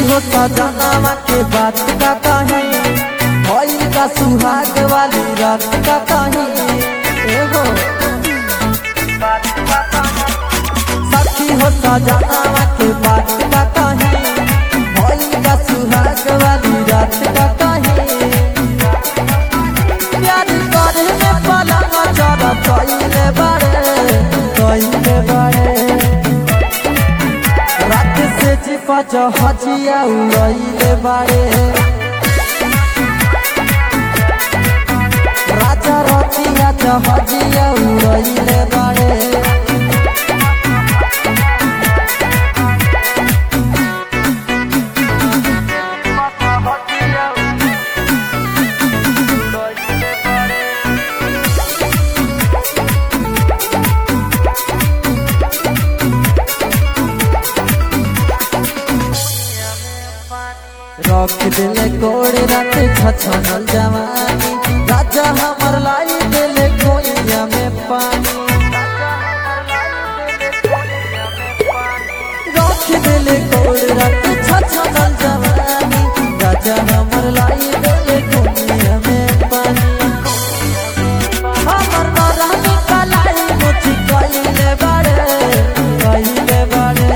होता जनामा के बात का कहीं भइल का सुहाग वाली रात का कहीं एगो सखी होता जनामा के बात का कहीं भइल का सुहाग वाली रात का कहीं प्यार करे में पलंग चढ़ कइले बारे कइले बारे रात से चिपा हजिया उड़ैले बारे राजा रतिया हजिया उड़ैले बारे रख दिले कोड़े रात छछनल जवानी राजा हमर लाई दिले कोइया में पानी रख दिले कोड़े रात छछनल जवानी राजा हमर लाई दिले कोइया में पानी हमर नरानी कलाई मुझी कइले बाड़े कइले बाड़े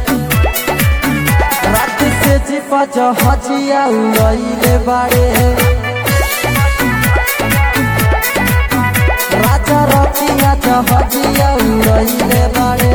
रात से चिपा हजिया उड़ैले बाड़े राजा रतिया हजिया उड़ैले बाड़े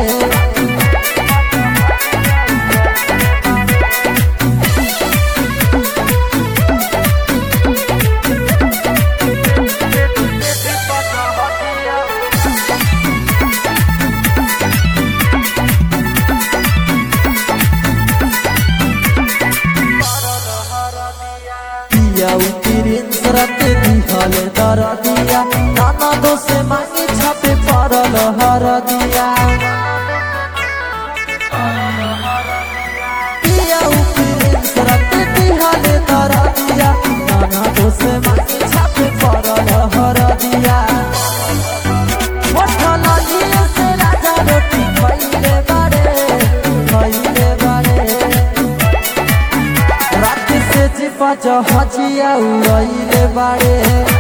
पिया उतिरिन सरत दिहल दर दिया नाना दोसे मांगी छापे परल हर दिया पिया उतिरिन सरत दिहल दर दिया नाना दोसे मांगी छापे परल हर दिया होठल लिए से राजा रोटी खइले बारे खइले बारे रात से चिपा हजिया उड़ैले बाड़े